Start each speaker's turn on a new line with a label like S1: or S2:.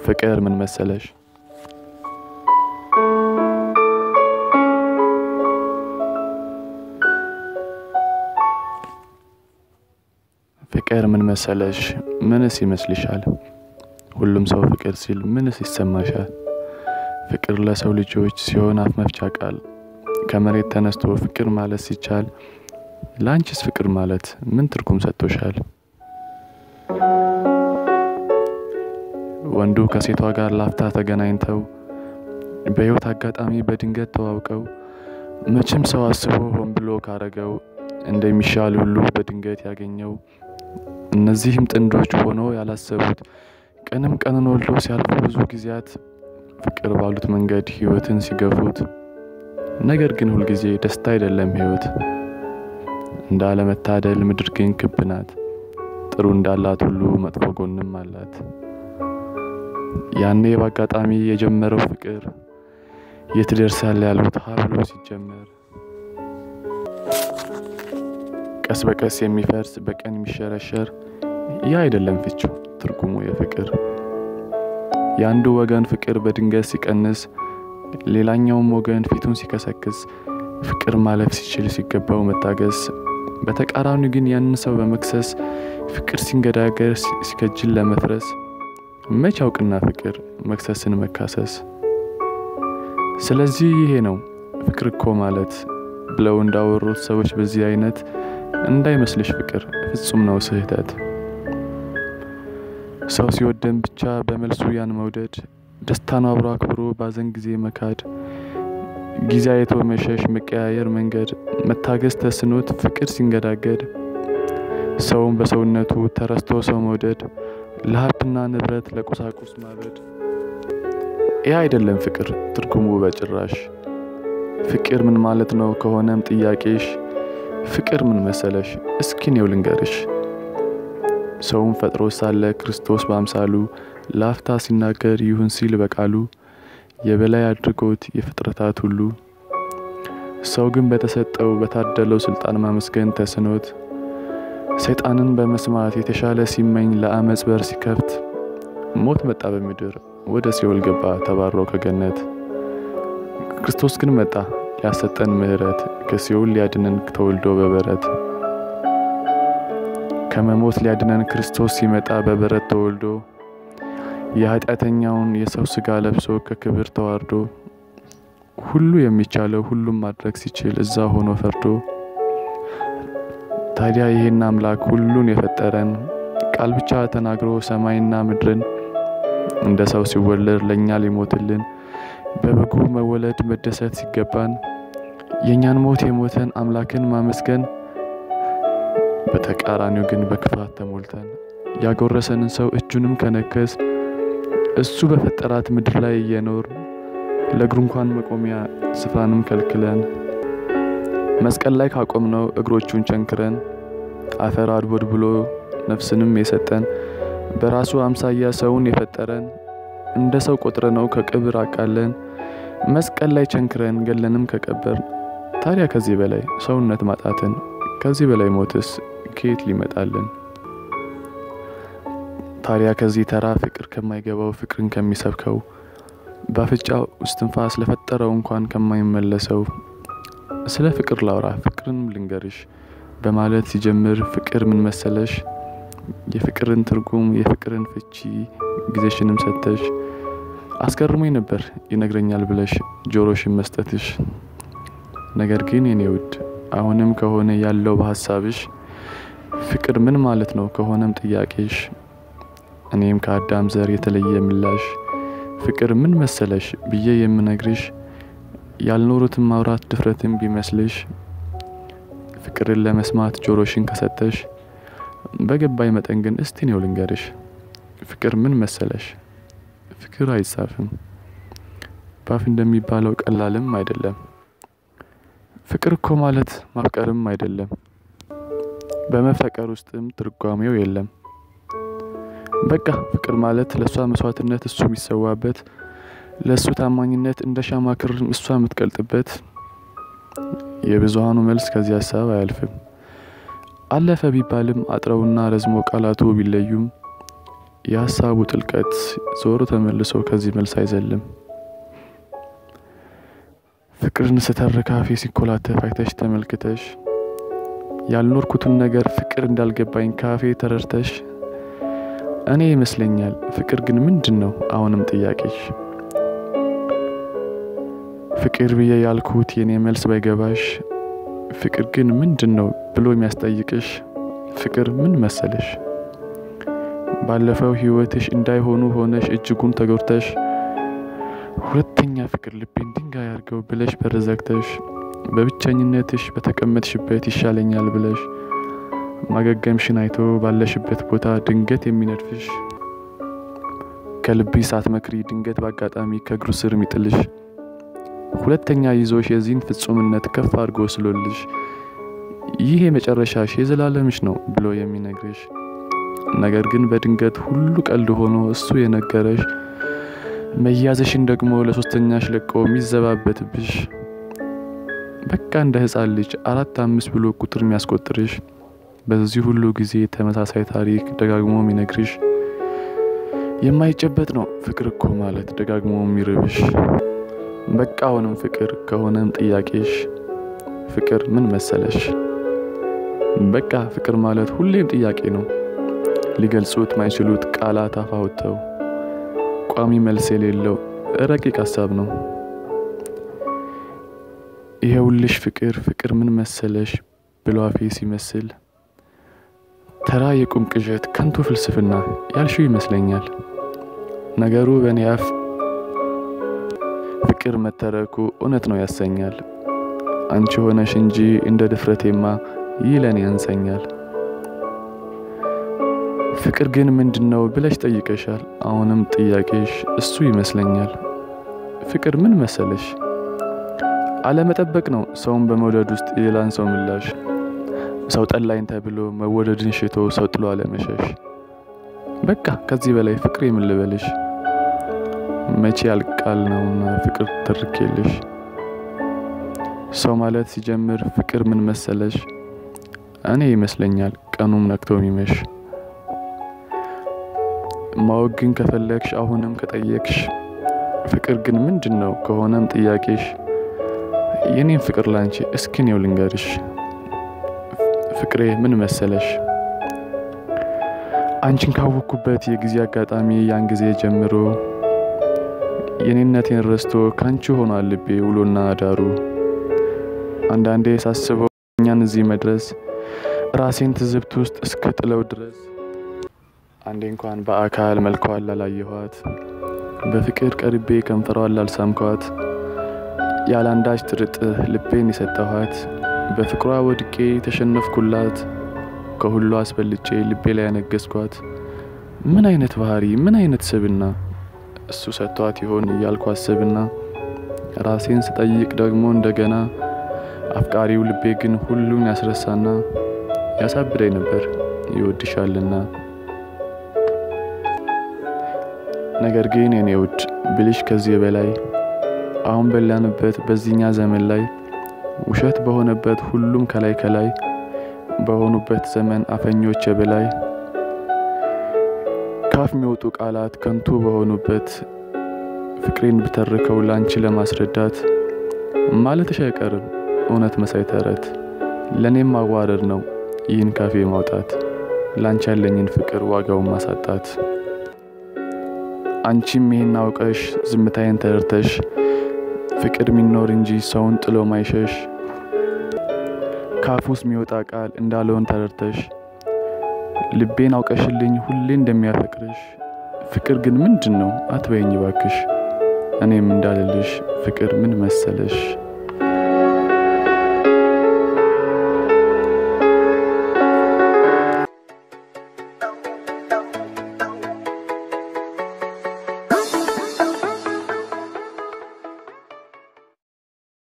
S1: ፍቅር ምን መሰለሽ ፍቅር ምን መሰለሽ ምንስ ይመስልሻል? ሁሉም ሰው ፍቅር ሲል ምንስ ይሰማሻል? ፍቅር ለሰው ልጆች ሲሆን አፍ መፍቻ ቃል ከመሬት ተነስቶ ፍቅር ማለት ሲቻል ለአንቺስ ፍቅር ማለት ምን ትርጉም ሰጥቶሻል? ወንዱ ከሴቷ ጋር ላፍታ ተገናኝተው በሕይወት አጋጣሚ በድንገት ተዋውቀው መቼም ሰው አስቦ ሆን ብሎ ካረገው እንደሚሻል ሁሉ በድንገት ያገኘው እነዚህም ጥንዶች ሆኖ ያላሰቡት ቀንም ቀንን ወልዶ ሲያልፉ ብዙ ጊዜያት ፍቅር ባሉት መንገድ ሕይወትን ሲገፉት ነገር ግን ሁልጊዜ ደስታ አይደለም ሕይወት እንደ አለመታደል ምድር ግን ክብ ናት። ጥሩ እንዳላት ሁሉ መጥፎ ጎንም አላት። ያኔ በአጋጣሚ የጀመረው ፍቅር የት ደርሳል ያሉት ሀ ብሎ ሲጀመር ቀስ በቀስ የሚፈርስ በቀን የሚሸረሸር ያ አይደለም ፍቺው ትርጉሙ የፍቅር የአንዱ ወገን ፍቅር በድንገት ሲቀንስ ሌላኛውም ወገን ፊቱን ሲከሰክስ ፍቅር ማለፍ ሲችል ሲገባው መታገስ በተቃራኒ ግን ያንን ሰው በመክሰስ ፍቅር ሲንገዳገር ሲከጅል ለመፍረስ መች አውቅና ፍቅር መክሰስን መካሰስ ስለዚህ ይሄ ነው ፍቅር እኮ ማለት ብለው እንዳወሩት ሰዎች በዚህ አይነት እንዳይመስልሽ ፍቅር ፍጹም ነው ስህተት ሰው ሲወደን ብቻ በመልሱ ያን መውደድ ደስታን አብሮ አክብሮ ባዘን ጊዜ መካድ ጊዜ አይቶ መሸሽ መቀያየር መንገድ መታገስ ተስኖት ፍቅር ሲንገዳገድ ሰውን በሰውነቱ ተረስቶ ሰው መውደድ ለሀብትና ንብረት ለቁሳቁስ ማበድ ይህ አይደለም ፍቅር ትርጉሙ በጭራሽ ፍቅር ምን ማለት ነው ከሆነም ጥያቄሽ ፍቅር ምን መሰለሽ እስኪ እኔው ልንገርሽ ሰውን ፈጥሮ ሳለ ክርስቶስ በአምሳሉ ላፍታ ሲናገር ይሁን ሲል በቃሉ የበላይ አድርጎት የፍጥረታት ሁሉ ሰው ግን በተሰጠው በታደለው ስልጣን ማመስገን ተስኖት ሰይጣንን በመስማት የተሻለ ሲመኝ ለአመፅ በር ሲከፍት ሞት መጣ በምድር ወደ ሲኦል ገባ ተባሮ ከገነት ክርስቶስ ግን መጣ ሊያሰጠን ምሕረት ከሲኦል ሊያድነን ተወልዶ በበረት ከመሞት ሊያድነን ክርስቶስ ሲመጣ በበረት ተወልዶ የኃጢአተኛውን የሰው ስጋ ለብሶ ከክብር ተዋርዶ ሁሉ የሚቻለው ሁሉም ማድረግ ሲችል እዛ ሆኖ ፈርዶ ታዲያ ይህን አምላክ ሁሉን የፈጠረን ቃል ብቻ ተናግሮ ሰማይና ምድርን እንደ ሰው ሲወለድ ለእኛ ሊሞትልን በበጉ መወለድ መደሰት ሲገባን የእኛን ሞት የሞተን አምላክን ማመስገን በተቃራኒው ግን በክፋት ተሞልተን ያጎረሰንን ሰው እጁንም ከነከስ እሱ በፈጠራት ምድር ላይ እየኖር ለእግሩ እንኳን መቆሚያ ስፍራንም ከልክለን መስቀል ላይ ካቆምነው እግሮቹን ቸንክረን አፈር አድቦድ ብሎ ነፍስንም የሰጠን በራሱ አምሳያ ሰውን የፈጠረን እንደ ሰው ቆጥረነው ከቅብር አቃለን መስቀል ላይ ቸንክረን ገለንም ከቀበር ታዲያ ከዚህ በላይ ሰውነት ማጣትን ከዚህ በላይ ሞትስ ከየት ሊመጣልን? ታዲያ ከዚህ ተራ ፍቅር ከማይገባው ፍቅርን ከሚሰብከው በአፍንጫው እስትንፋስ ለፈጠረው እንኳን ከማይመለሰው ስለ ፍቅር ላውራ ፍቅርን ልንገርሽ በማለት ሲጀምር ፍቅር ምን መሰለሽ የፍቅርን ትርጉም የፍቅርን ፍቺ ጊዜሽንም ሰተሽ አስገርሞኝ ነበር ይነግረኛል ብለሽ ጆሮሽን መስጠትሽ። ነገር ግን የኔ ውድ አሁንም ከሆነ ያለው በሀሳብሽ ፍቅር ምን ማለት ነው ከሆነም ጥያቄሽ እኔም ከአዳም ዘር የተለየ ምላሽ ፍቅር ምን መሰለሽ ብዬ የምነግርሽ ያልኖሩትን ማውራት ድፍረትን ቢመስልሽ ፍቅርን ለመስማት ጆሮሽን ከሰጠሽ በገባኝ መጠን ግን እስቲ ነው ልንገርሽ ፍቅር ምን መሰለሽ ፍቅር አይጻፍም ባፍ እንደሚባለው ቀላልም አይደለም ፍቅር እኮ ማለት ማፍቀርም አይደለም በመፈቀር ውስጥም ትርጓሜው የለም በቃ ፍቅር ማለት ለእሷ መስዋዕትነት እሱ የሚሰዋበት ለእሱ ታማኝነት እንደ ሻማ ክር እሷ የምትቀልጥበት የብዙሃኑ መልስ ከዚህ ሀሳብ አያልፍም። አለፈ ቢባልም አጥረውና ረዝሞ ቃላቱ ቢለዩም የሀሳቡ ጥልቀት ዞሮ ተመልሶ ከዚህ መልስ አይዘልም። ፍቅርን ስተርክ አፌ ሲኮላተፍ አይተሽ ተመልክተሽ ያልኖርኩትን ነገር ፍቅር እንዳልገባኝ ካፌ ተረድተሽ እኔ ይመስለኛል ፍቅር ግን ምንድን ነው? አሁንም ጥያቄሽ ፍቅር ብዬ ያልኩት የኔ መልስ ባይገባሽ ፍቅር ግን ምንድን ነው ብሎ የሚያስጠይቅሽ ፍቅር ምን መሰለሽ? ባለፈው ህይወትሽ እንዳይሆኑ ሆነሽ እጅጉን ተጎድተሽ ሁለተኛ ፍቅር ልቤን ድንጋይ አድርገው ብለሽ በር ዘግተሽ በብቸኝነትሽ በተቀመጥሽበት ይሻለኛል ብለሽ ማገገምሽን አይቶ ባለሽበት ቦታ ድንገት የሚነድፍሽ ከልብሽ ሳትመክሪ ድንገት በአጋጣሚ ከእግሩ ስር የሚጥልሽ ሁለተኛ ይዞሽ የዚህን ፍጹምነት ከፍ አድርጎ ስሎልሽ ይህ የመጨረሻሽ የዘላለምሽ ነው ብሎ የሚነግርሽ ነገር ግን በድንገት ሁሉ ቀልድ ሆኖ እሱ የነገረሽ መያዝሽን ደግሞ ለሶስተኛሽ ለቆ የሚዘባበትብሽ በቃ እንደ ህፃን ልጅ አራት አምስት ብሎ ቁጥር የሚያስቆጥርሽ በዚህ ሁሉ ጊዜ ተመሳሳይ ታሪክ ደጋግሞ የሚነግርሽ የማይጨበጥ ነው ፍቅር እኮ ማለት ደጋግሞ የሚርብሽ በቃ አሁንም ፍቅር ከሆነም ጥያቄሽ ፍቅር ምን መሰለሽ? በቃ ፍቅር ማለት ሁሌም ጥያቄ ነው። ሊገልጹት ማይችሉት ቃላት አፍ አውጥተው ቋሚ መልስ የሌለው ረቂቅ ሀሳብ ነው። ይሄውልሽ ፍቅር ፍቅር ምን መሰለሽ ብሎ አፌ ሲመስል ተራ የቁም ቅዠት ከንቱ ፍልስፍና ያልሽው ይመስለኛል። ነገሩ በእኔ አፍ ፍቅር መተረኩ እውነት ነው ያሰኛል። አንቺ ሆነሽ እንጂ እንደ ድፍረቴማ ይህ ለእኔ ያንሰኛል። ፍቅር ግን ምንድን ነው ብለሽ ጠይቀሻል። አሁንም ጥያቄሽ እሱ ይመስለኛል። ፍቅር ምን መሰለሽ? አለመጠበቅ ነው ሰውን በመውደድ ውስጥ የሌላን ሰው ምላሽ። ሰው ጠላኝ ተብሎ መወደድን ሽቶ ሰው ጥሎ አለመሸሽ። በቃ ከዚህ በላይ ፍቅር የምን ልበልሽ? መቼ ያልቃል ነውና ፍቅር ተርኬልሽ። ሰው ማለት ሲጀምር ፍቅር ምን መሰለሽ? እኔ ይመስለኛል ቀኑም ነክቶ የሚመሽ ማወቅ ግን ከፈለግሽ አሁንም ከጠየቅሽ ፍቅር ግን ምንድን ነው ከሆነም ጥያቄሽ የኔን ፍቅር ላንቺ እስኪኔው ልንገርሽ። ፍቅሬ ምን መሰለሽ? አንቺን ካወቅኩበት የጊዜ አጋጣሚ ያን ጊዜ ጀምሮ የኔነቴን ረስቶ ካንቺ ሆኗል ልቤ ውሎና አዳሩ። አንዳንዴ ሳስበው እኛን እዚህ መድረስ ራሴን ትዝብት ውስጥ እስከ ጥለው ድረስ አንዴ እንኳን በአካል መልኳን ላላየኋት በፍቅር ቀርቤ ከንፈሯን ላልሳምኳት ያለአንዳች ጥርጥር ልቤን የሰጠኋት በፍቅሯ ወድቄ ተሸነፍኩላት ከሁሉ አስበልጬ ልቤ ላይ ያነገስኳት ምን አይነት ባህሪ ምን አይነት ስብና እሱ ሰጥቷት ይሆን እያልኩ አስብና ራሴን ስጠይቅ ደግሞ እንደገና አፍቃሪው ልቤ ግን ሁሉን ያስረሳና ያሳብደኝ ነበር ይወድሻልና። ነገር ግን የኔ ውድ ብልሽ ከዚህ በላይ አሁን በላንበት በዚህኛ ዘመን ላይ ውሸት በሆነበት ሁሉም ከላይ ከላይ በሆኑበት ዘመን አፈኞች የበላይ ካፍ የሚወጡ ቃላት ከንቱ በሆኑበት ፍቅሬን ብተርከው ላንቺ ለማስረዳት ማለትሽ አይቀርም እውነት መሳይ ተረት ለእኔም ማዋረድ ነው ይህን ካፌ ማውጣት ላንቺ ያለኝን ፍቅር ዋጋውን ማሳጣት። አንቺም ይህን አውቀሽ ዝምታዬን ተረድተሽ ፍቅር የሚኖር እንጂ ሰውን ጥሎ ማይሸሽ ካፍ ውስጥ የሚወጣ ቃል እንዳለውን ተረድተሽ ልቤን አውቀሽልኝ ሁሌ እንደሚያፈቅርሽ ፍቅር ግን ምንድን ነው አትበይኝ ባክሽ። እኔም እንዳልልሽ ፍቅር ምን መሰለሽ